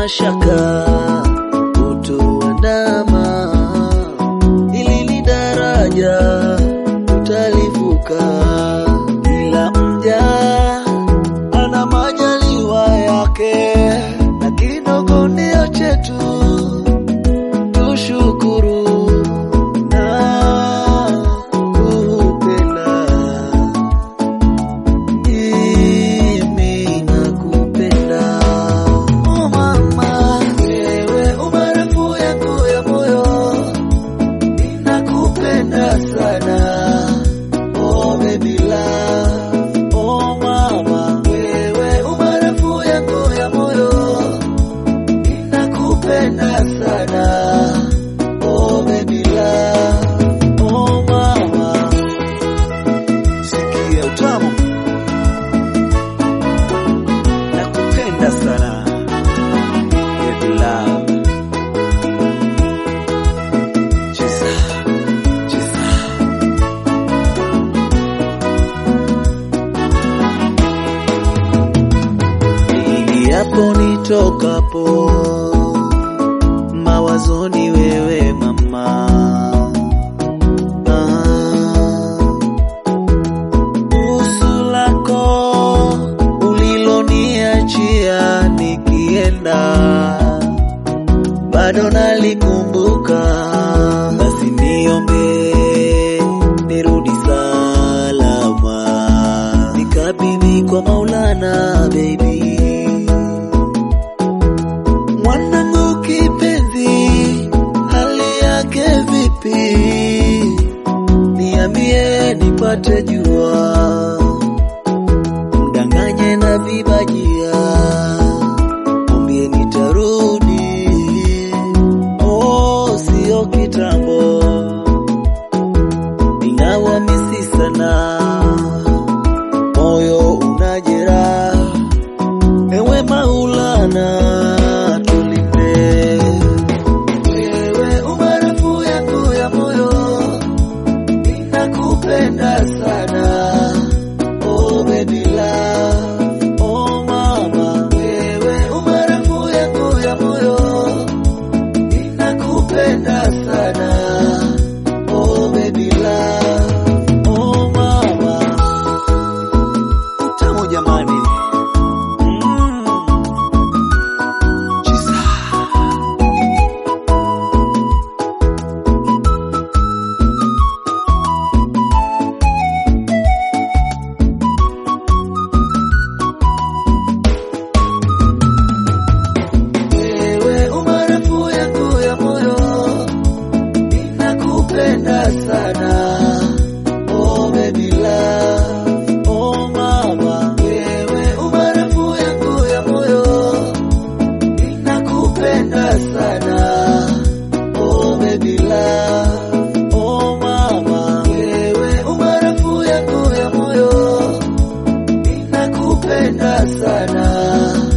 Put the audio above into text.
shaka kutoandama, ili ni daraja tutalivuka, ila mja ana majaliwa yake, na kidogo ndio chetu, tushukuru na kupenda mimi nakupenda oh mama, wewe umaarufu yangu ya moyo, ninakupenda sana oh baby love oh mama, wewe umaarufu yangu ya moyo, ninakupenda sana oh baby love oh mama, sikia utamu nakupenda sana baby love cheza cheza ingiapo nitokapo mawazoni wewe mama ah. Busu lako uliloniachia nikienda, bado nalikumbuka. Basi niombe nirudi salama, nikabidhi kwa Maulana baby. Mwanangu kipenzi, hali yake vipi? niambie nipate jua, mdanganye na vibajia, mwambie nitarudi, oh, sio kitambo, ingawa misi sana, moyo unajera, ewe Maulana tulinde, wewe umaarufu yangu ya moyo ninakupenda sana oh baby love oh mama wewe umaarufu yangu ya moyo ninakupenda sana oh baby love oh mama utamu jamani mm. Chisa. wewe umaarufu yangu ya moyo, ninakupenda sana oh baby love oh mama, wewe umaarufu yangu ya moyo, ninakupenda sana oh baby love oh mama, wewe umaarufu yangu ya moyo, ninakupenda sana